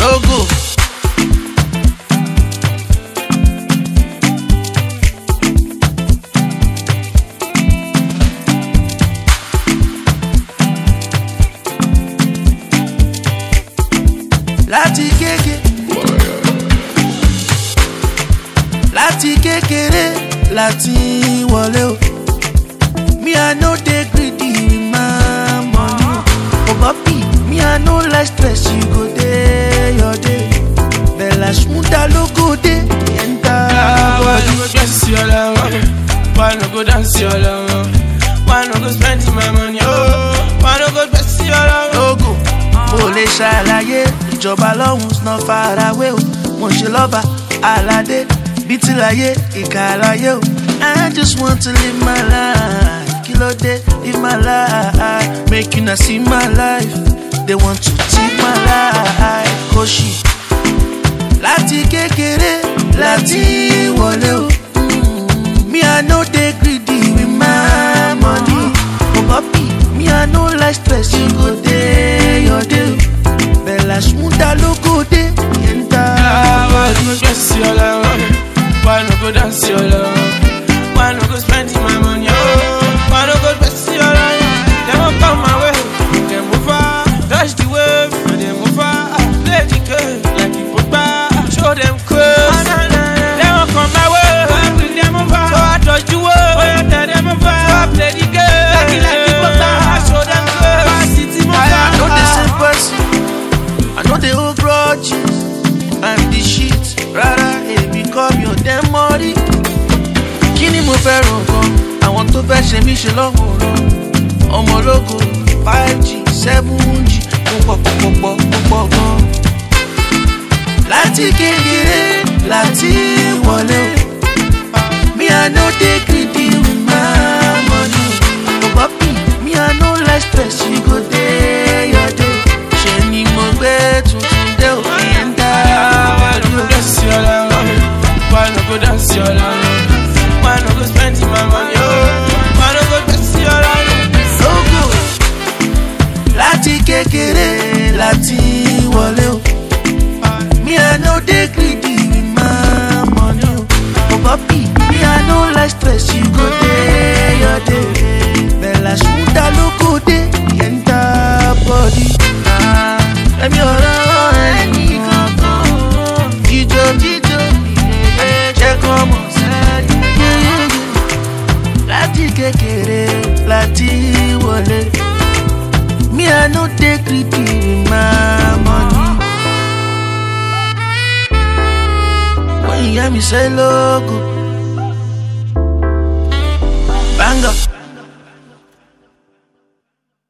Logo. láti kéke láti kékeré láti wọlé o me i no dey greedy with my money o bobi me i no like stress you go dey your day bella smuda ló go dey enter Why body. no go dress your love? Why no go dance your love? Why no go spend my money? Oh, why no go dress your love? lógo mo lè ṣàlàyé ìjọba lọ́hùn sàn farawé o mo ṣe lọ́ba aládé bí ti láyé ìkà àlàyé o i just want to live my life kí ló dé live my life make una see my life they want to take my life kò ṣì láti kékeré láti wọlé o. Me, I no dey greedy with my money. Oh, papi, me, I no like stress. You go day your day. Bella Shmuda lo go day. Why no Enter. go dress your love? Why no go dance your love? Why no go spend my money? Oh, why no go dress your love? They won't come my way. They move far, touch the wave. They move far, play the game like you put back. Show them curves. They won't come my way. They move far, so I touch the wave. Oh, yeah, tell them move far, so I play the game like like you put back. Show them curves. City move I far. know the same person. I know the old grudges. I'm the shit. Rárá, èmi kọ́ mi ò dẹ́ mọ́rí. Kí ni mo fẹ́ ràn gan? Àwọn tó fẹ́ ṣe mí ṣe lọ́wọ́ ràn. Ọmọ ológo five g seven g mo pọ̀ pọ̀ pọ̀ pọ̀ mo pọ̀ gan. Láti kékeré láti wọlé o. Me I no dey greedy with my money. Oh papi, me I no like stress, you go dey your day. Ṣé ni mo gbé tuntun dé o? Ìyẹn dá Why no go dress your love? Why no go dance your love? Why no go spend my money? Oh, why no go dress your love? lógo. Láti kékeré láti wọlé o. Me I no dey greedy with my money o. Oh papi, me I no like stress, you go dey your day. Bella Shmuda ló go dey enter body. Ah, Ẹ̀mí ọ̀rọ̀ ẹni kankan. Jíjó jíjó jẹ́ kọ́ mọ̀ sẹ́yìn. Láti kékeré láti wọlé. Me I no dey greedy with my money. When you hear me say logo, bang up.